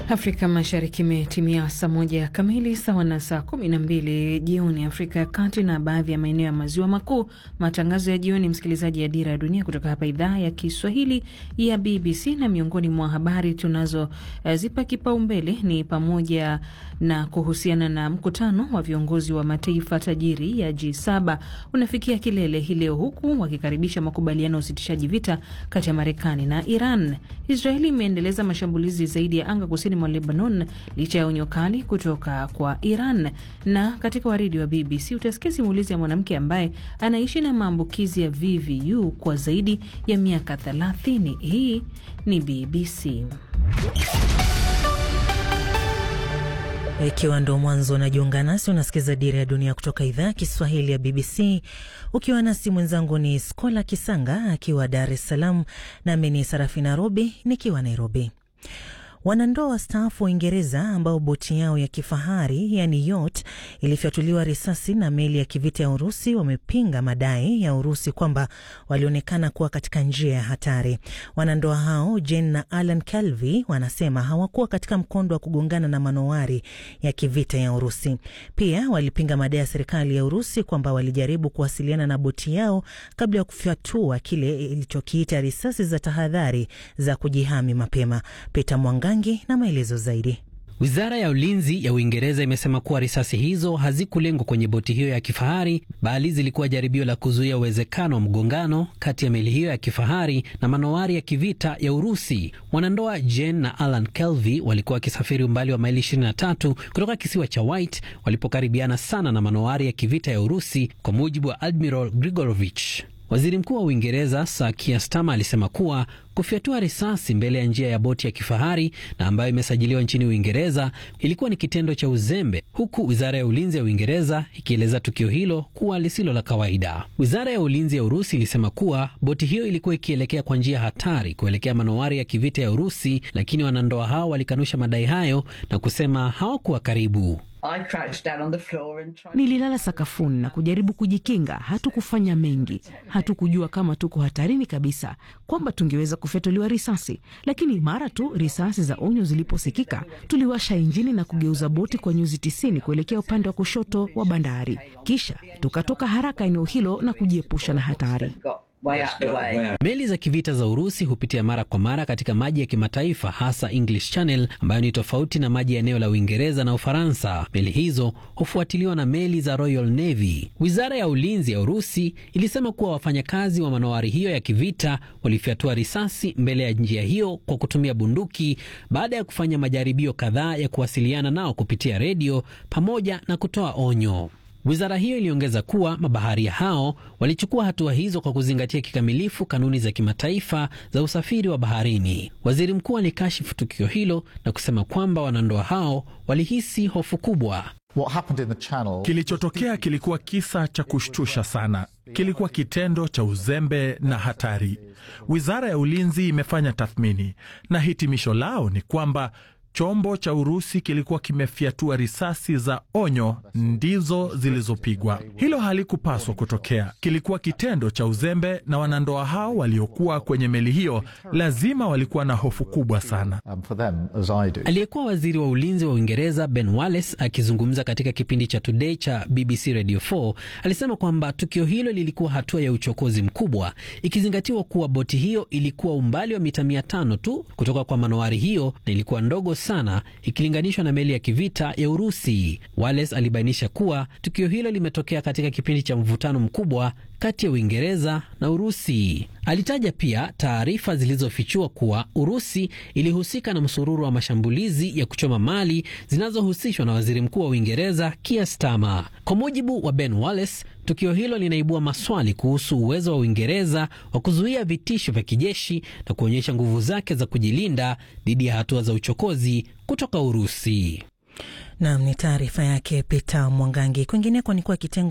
Afrika Mashariki imetimia saa moja kamili sawa na saa kumi na mbili jioni Afrika ya Kati na baadhi ya maeneo ya maziwa makuu. Matangazo ya jioni, msikilizaji, ya Dira ya Dunia kutoka hapa idhaa ya Kiswahili ya BBC. Na miongoni mwa habari tunazozipa kipaumbele ni pamoja na kuhusiana na mkutano wa viongozi wa mataifa tajiri ya G7 unafikia kilele hii leo, huku wakikaribisha makubaliano ya usitishaji vita kati ya Marekani na Iran. Israeli imeendeleza mashambulizi zaidi ya anga kusini mwa Lebanon licha ya onyo kali kutoka kwa Iran. Na katika waridi wa BBC utasikia simulizi ya mwanamke ambaye anaishi na maambukizi ya VVU kwa zaidi ya miaka 30. Hii ni BBC. Ikiwa ndo mwanzo unajiunga nasi, unasikiza Dira ya Dunia kutoka idhaa ya Kiswahili ya BBC ukiwa nasi. Mwenzangu ni Skola Kisanga akiwa Dar es Salaam, nami ni Sarafina Robi nikiwa Nairobi. Wanandoa wastaafu wa Uingereza ambao boti yao ya kifahari yani yacht ilifyatuliwa risasi na meli ya kivita ya Urusi wamepinga madai ya Urusi kwamba walionekana kuwa katika njia ya hatari. Wanandoa hao Jane na Alan Calvi wanasema hawakuwa katika mkondo wa kugongana na manowari ya kivita ya Urusi. Pia walipinga madai ya serikali ya Urusi kwamba walijaribu kuwasiliana na boti yao kabla ya kufyatua kile ilichokiita risasi za tahadhari za kujihami mapema. Peter Mwanga na maelezo zaidi. Wizara ya ulinzi ya Uingereza imesema kuwa risasi hizo hazikulengwa kwenye boti hiyo ya kifahari, bali zilikuwa jaribio la kuzuia uwezekano wa mgongano kati ya meli hiyo ya kifahari na manowari ya kivita ya Urusi. Wanandoa Jane na Alan Kelvy walikuwa wakisafiri umbali wa maili 23 kutoka kisiwa cha White walipokaribiana sana na manowari ya kivita ya Urusi, kwa mujibu wa Admiral Grigorovich. Waziri Mkuu wa Uingereza Sir Keir Starmer alisema kuwa kufyatua risasi mbele ya njia ya boti ya kifahari na ambayo imesajiliwa nchini Uingereza ilikuwa ni kitendo cha uzembe, huku wizara ya ulinzi ya Uingereza ikieleza tukio hilo kuwa lisilo la kawaida. Wizara ya ulinzi ya Urusi ilisema kuwa boti hiyo ilikuwa ikielekea kwa njia hatari kuelekea manowari ya kivita ya Urusi, lakini wanandoa hao walikanusha madai hayo na kusema hawakuwa karibu. Nililala sakafuni na kujaribu kujikinga. Hatukufanya mengi, hatukujua kama tuko hatarini kabisa, kwamba tungeweza kufyatuliwa risasi. Lakini mara tu risasi za onyo ziliposikika, tuliwasha injini na kugeuza boti kwa nyuzi tisini kuelekea upande wa kushoto wa bandari, kisha tukatoka haraka eneo hilo na kujiepusha na hatari. Meli za kivita za Urusi hupitia mara kwa mara katika maji ya kimataifa hasa English Channel ambayo ni tofauti na maji ya eneo la Uingereza na Ufaransa. Meli hizo hufuatiliwa na meli za Royal Navy. Wizara ya ulinzi ya Urusi ilisema kuwa wafanyakazi wa manowari hiyo ya kivita walifyatua risasi mbele ya njia hiyo kwa kutumia bunduki baada ya kufanya majaribio kadhaa ya kuwasiliana nao kupitia redio pamoja na kutoa onyo. Wizara hiyo iliongeza kuwa mabaharia hao walichukua hatua hizo kwa kuzingatia kikamilifu kanuni za kimataifa za usafiri wa baharini. Waziri mkuu alikashifu tukio hilo na kusema kwamba wanandoa hao walihisi hofu kubwa. Kilichotokea kilikuwa kisa cha kushtusha sana. Kilikuwa kitendo cha uzembe na hatari. Wizara ya ulinzi imefanya tathmini na hitimisho lao ni kwamba chombo cha Urusi kilikuwa kimefyatua risasi za onyo ndizo zilizopigwa. Hilo halikupaswa kutokea, kilikuwa kitendo cha uzembe, na wanandoa hao waliokuwa kwenye meli hiyo lazima walikuwa na hofu kubwa sana. Aliyekuwa waziri wa ulinzi wa Uingereza Ben Wallace akizungumza katika kipindi cha Today cha BBC Radio 4 alisema kwamba tukio hilo lilikuwa hatua ya uchokozi mkubwa, ikizingatiwa kuwa boti hiyo ilikuwa umbali wa mita mia tano tu kutoka kwa manowari hiyo na ilikuwa ndogo sana ikilinganishwa na meli ya kivita ya Urusi. Wallace alibainisha kuwa tukio hilo limetokea katika kipindi cha mvutano mkubwa kati ya Uingereza na Urusi. Alitaja pia taarifa zilizofichua kuwa Urusi ilihusika na msururu wa mashambulizi ya kuchoma mali zinazohusishwa na waziri mkuu wa Uingereza Keir Starmer. Kwa mujibu wa Ben Wallace, tukio hilo linaibua maswali kuhusu uwezo wa Uingereza wa kuzuia vitisho vya kijeshi na kuonyesha nguvu zake za kujilinda dhidi ya hatua za uchokozi kutoka Urusi. Nam ni taarifa yake Peter Mwangangi. Kwingineko ni kuwa kitengo